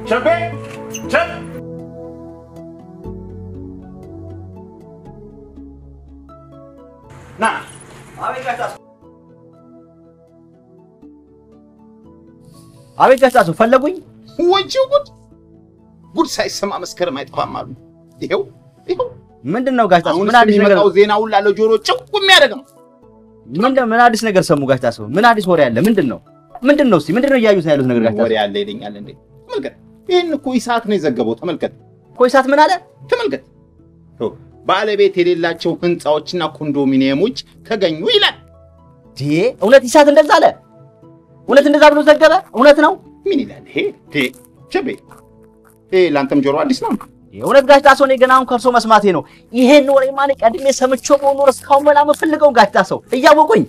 ቸቤ ቸብ ና አቤት ጋሽ ጣሰው። አቤት ጋሽ ጣሰው ፈለጉኝ? ወጪው ጉድ ጉድ ሳይሰማ መስከረም አይጠፋም አሉ። ይኸው ይኸው ምንድን ነው ጋሽ ጣሰው? አሁን ምን አዲስ ነገር የሚመጣው ዜና ሁላ ለጆሮ ጭው የሚያደርግ ነው። ምንድን ምን አዲስ ነገር ሰሙ ጋሽ ጣሰው? ምን አዲስ ወሬ አለ? ምንድን ነው ምንድን ነው? እስኪ ምንድን ነው እያዩት ያሉት ነገር ጋሽ ወሬ ጣሰው? አለ ይለኛል እንዴ? ተመልከት፣ ይህን እኮ ኢሳት ነው የዘገበው። ተመልከት ኮይሳት ምን አለ? ተመልከት፣ ይኸው ባለቤት የሌላቸው ህንፃዎችና ኮንዶሚኒየሞች ተገኙ ይላል። ዲ እውነት ይሳት እንደዛ አለ? እውነት እንደዛ ብሎ ዘገበ? እውነት ነው? ምን ይላል ይሄ? ቴ ቸቤ፣ ይሄ ለአንተም ጆሮ አዲስ ነው። የእውነት ጋሽ ጣሰው እኔ ገና አሁን ከእርሶ መስማቴ ነው። ይሄን ወሬ ማን ቀድሜ ሰምቼው በሆነ ኖሮ እስካሁን መላ የምፈልገው ጋሽ ጣሰው እያወቁኝ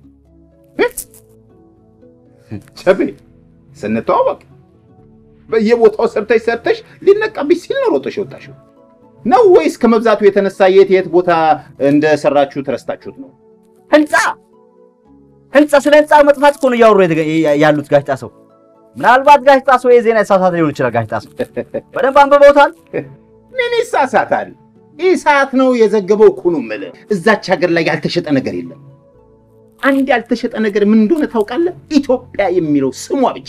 ቸቤ፣ ስንተዋወቅ በየቦታው ሰርተሽ ሰርተሽ ሊነቃብሽ ሲል ነው ሮጠሽ የወጣሽው ነው ወይስ ከመብዛቱ የተነሳ የት የት ቦታ እንደሰራችሁ ተረስታችሁት ነው? ህንፃ ህንፃ ስለ ህንፃ መጥፋት እኮ ነው እያወሩ የተገ- ያሉት ጋሽ ጣሰው። ምናልባት ጋሽ ጣሰው የዜና የተሳሳተ ሊሆን ይችላል። ጋሽ ጣሰው በደንብ አንብበውታል። ምን ይሳሳታል? ኢሳት ነው የዘገበው እኮ ነው የምልህ። እዛች ሀገር ላይ ያልተሸጠ ነገር የለም። አንድ ያልተሸጠ ነገር ምን እንደሆነ ታውቃለህ? ኢትዮጵያ የሚለው ስሟ ብቻ።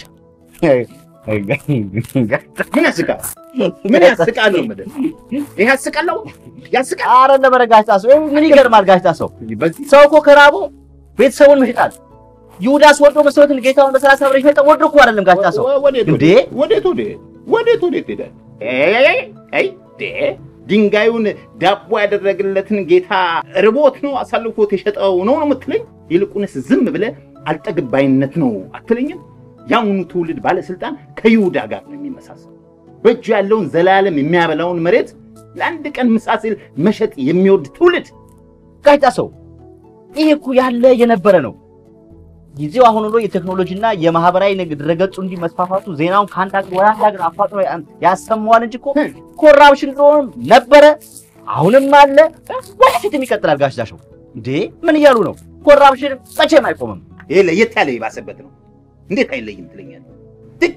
ምን ያስቃል? ምን ያስቃል ነው የምልህ። ይሄ ያስቃል ነው ያስቃል። አረ ነበረ ጋሽ ጣሰው ይሄ ምን ይገርማል ጋሽ ጣሰው። በዚህ ሰው እኮ ከራቦ ቤተሰቡን መሽጣል። ይሁዳስ ወዶ መስሎትን ጌታውን በሰላሳ ብር ይሸጠ ወዶ እኮ አይደለም ጋሽ ጣሰው። ወዴት እንዴ? ወዴት ወዴት ወዴት ወዴት ሄደ? አይ ዴ ድንጋዩን ዳቦ ያደረግለትን ጌታ ርቦት ነው አሳልፎት የሸጠው ነው ነው የምትለኝ? ይልቁንስ ዝም ብለህ አልጠግባይነት ነው አትለኝም? የአሁኑ ትውልድ ባለስልጣን ከይሁዳ ጋር ነው የሚመሳሰል። በእጁ ያለውን ዘላለም የሚያበላውን መሬት ለአንድ ቀን ምሳ ሲል መሸጥ የሚወድ ትውልድ ጋሽ ጣሰው ይሄ እኮ ያለ የነበረ ነው። ጊዜው አሁን ሆኖ የቴክኖሎጂና የማህበራዊ ንግድ ድረገጹ እንዲህ መስፋፋቱ ዜናውን ከአንድ ሀገር ወደ አንድ ሀገር አፋጥኖ ያ- ያሰማዋል እንጂ እኮ ኮራፕሽን ድሮም ነበረ፣ አሁንም አለ፣ ወደፊትም ይቀጥላል። ጋሽ ዳሸው እንዴ ምን እያሉ ነው? ኮራፕሽን መቼም አይቆምም። ይሄ ለየት ያለ የባሰበት ነው። እንዴት አይለይም ትለኛለህ? ት-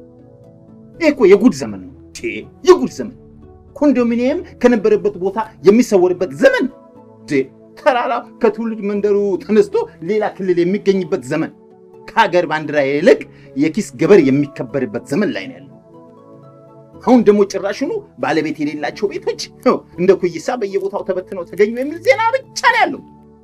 ይሄ እኮ የጉድ ዘመን ነው። ቴ የጉድ ዘመን ኮንዶሚኒየም ከነበረበት ቦታ የሚሰወርበት ዘመን ቴ ተራራ ከትውልድ መንደሩ ተነስቶ ሌላ ክልል የሚገኝበት ዘመን ከሀገር ባንዲራ ይልቅ የኪስ ገበር የሚከበርበት ዘመን ላይ ነው ያለው። አሁን ደግሞ ጭራሹኑ ባለቤት የሌላቸው ቤቶች ው፣ እንደ ኩይሳ በየቦታው ተበትነው ተገኙ የሚል ዜና ብቻ ነው ያለው።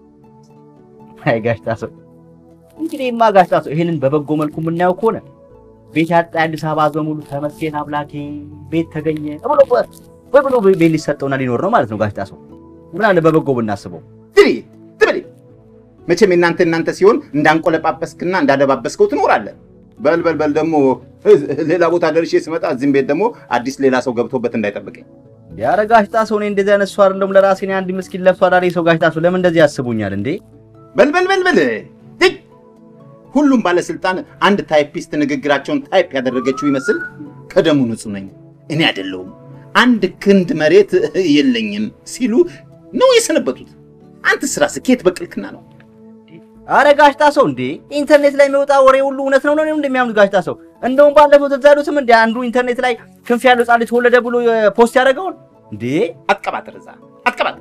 አይ ጋሽ ጣሰው እንግዲህማ ጋሽ ጣሰው ይሄንን በበጎ መልኩ የምናየው ከሆነ ቤት ያጣ የአዲስ አበባ ሕዝብ በሙሉ ተመስገን አምላኬ ቤት ተገኘ ብሎ ወይ ብሎ ቤት ሊሰጠውና ሊኖር ነው ማለት ነው። ጋሽ ጣሰው ምን አለ በበጎ ብናስበው። ትሪ ትበል መቼም የእናንተ እናንተ ሲሆን እንዳንቆለጳጰስክና እንዳደባበስከው ትኖራለህ። በል በል በል ደግሞ ሌላ ቦታ ደርሼ ስመጣ እዚህም ቤት ደግሞ አዲስ ሌላ ሰው ገብቶበት እንዳይጠብቀኝ። ያረ ጋሽ ጣሰው እኔ እንደዚህ አይነት ሰው አይደለም። ለራሴ እኔ አንድ ምስኪን ለፍቶ አዳሪ ሰው ጋሽ ጣሰው ለምን እንደዚህ ያስቡኛል እንዴ? በል በል በል በል ትይ! ሁሉም ባለስልጣን አንድ ታይፒስት ንግግራቸውን ታይፕ ያደረገችው ይመስል ከደሙ ንጹህ ነኝ እኔ አይደለሁም አንድ ክንድ መሬት የለኝም ሲሉ ነው የሰነበቱት። አንተ ስራ ስኬት በቅልክና ነው። አረ ጋሽ ጣሰው እንዴ ኢንተርኔት ላይ የሚወጣ ወሬ ሁሉ እውነት ነው ነው እንደሚያምኑት ጋሽ ጣሰው። እንደውም ባለፈው ትዝ አይሉትም እንዴ አንዱ ኢንተርኔት ላይ ክንፍ ያለው ሕፃን ልጅ ተወለደ ብሎ ፖስት ያደረገውን እንዴ አትቀባጥር፣ እዛ አትቀባጥር።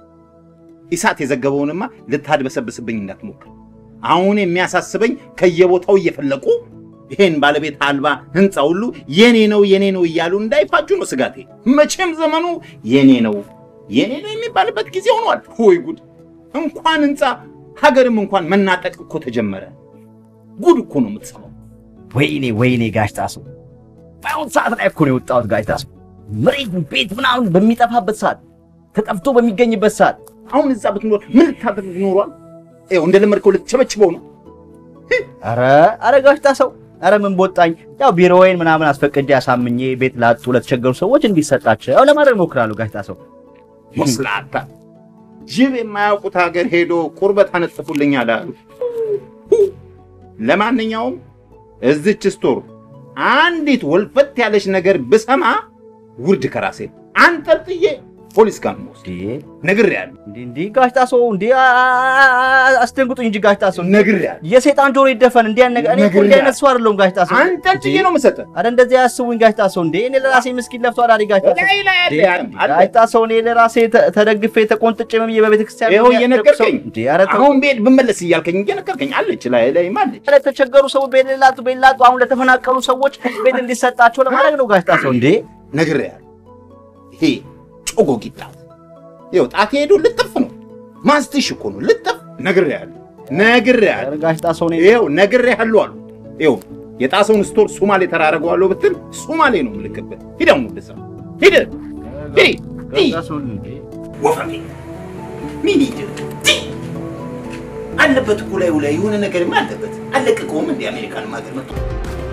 ኢሳት የዘገበውንማ ልታድበሰብስብኝ እንዳትሞክር። አሁን የሚያሳስበኝ ከየቦታው እየፈለቁ ይሄን ባለቤት አልባ ህንፃ ሁሉ የኔ ነው የኔ ነው እያሉ እንዳይፋጁ ነው ስጋቴ። መቼም ዘመኑ የኔ ነው የኔ ነው የሚባልበት ጊዜ ሆኗል። ወይ ጉድ! እንኳን ህንፃ ሀገርም እንኳን መናጠቅ እኮ ተጀመረ። ጉድ እኮ ነው የምትሰማው። ወይኔ ወይኔ ጋሽ ጣሰው በአሁን ሰዓት ላይ እኮ ነው የወጣሁት ጋሽ ጣሰው። መሬት ቤት ምናምን በሚጠፋበት ሰዓት ተጠፍቶ በሚገኝበት ሰዓት አሁን እዛ ብትኖር ምን ልታደርግ ኖሯል? ይኸው እንደለመድከው ልትቸበችበው ነው። አረ አረ ጋሽ ጣሰው አረ ምን ቦጣኝ። ያው ቢሮዬን ምናምን አስፈቅጄ አሳምኜ ቤት ላጡ ለተቸገሩ ሰዎች እንዲሰጣቸው ለማድረግ እሞክራለሁ ጋሽ ጣሰው። ወስላታ ጅብ የማያውቁት ሀገር ሄዶ ቁርበት አነጥፉልኝ አላሉ። ለማንኛውም እዚች ስቶር አንዲት ወልፈት ያለች ነገር ብሰማ ውርድ ከራሴ አንጠልጥዬ ፖሊስ ጋር ነው የምወስድ። እንዴ ነግሬሃለሁ፣ እንዴ እንዴ ጋሽ ጣሰው እንዴ አ- አ- አስደንግጡኝ እንጂ ጋሽ ጣሰው ነግሬሃለሁ። የሰይጣን ጆሮ ይደፈን እንዴ ያን ነገር እኔ እኮ እንዲህ አይነት ሰው አይደለሁም ጋሽ ጣሰው አንተን ጭዬ ነው የምሰጥህ። አረ እንደዚህ አያስቡኝ ጋሽ ጣሰው እንዴ እኔ ለራሴ ምስኪን ለፍቶ አዳሪ ጋሽ ጣሰው ላይ ላይ አለ ያም አለ። ጋሽ ጣሰው እኔ ለራሴ ተ- ተደግፌ ተቆንጥጬ ምን ብዬ በቤተ ክርስቲያን ይኸው ነው እየነገርከኝ እንዴ ኧረ ተው አሁን ቤት ብመለስ እያልከኝ እየነገርከኝ አለች ላይ ላይ አለች። ለተቸገሩ ሰዎች ቤት ላጡ ቤት ላጡ አሁን ለተፈናቀሉ ሰዎች ቤት እንዲሰጣቸው ለማድረግ ነው ጋሽ ጣሰው እንዴ ነግሬሃለሁ። ይሄ ጮጎ ጊጣት ይኸው ጣቴ ሄዶ ልጥፍ ነው ማስትሽ እኮ ነው ልጥፍ። ነግሬሃለሁ፣ ነግሬሃለሁ። ኧረ ጋሽ ጣሰው እኔ ይኸው ነግሬሃለሁ አሉ። ይኸው የጣሰውን ስቶር ሱማሌ ተራረገዋለሁ ብትል ሱማሌ ነው ምልክበት። ሂድ አሁን ወደ ስራ ሂድ ሂድ ጋሽ ጣሰው እንዴ ወፈፌ ምን ሂድ አለበት እኮ ላዩ ላይ የሆነ ነገርማ አለበት። አለቀቀውም እንደ አሜሪካን ሀገር መጥቶ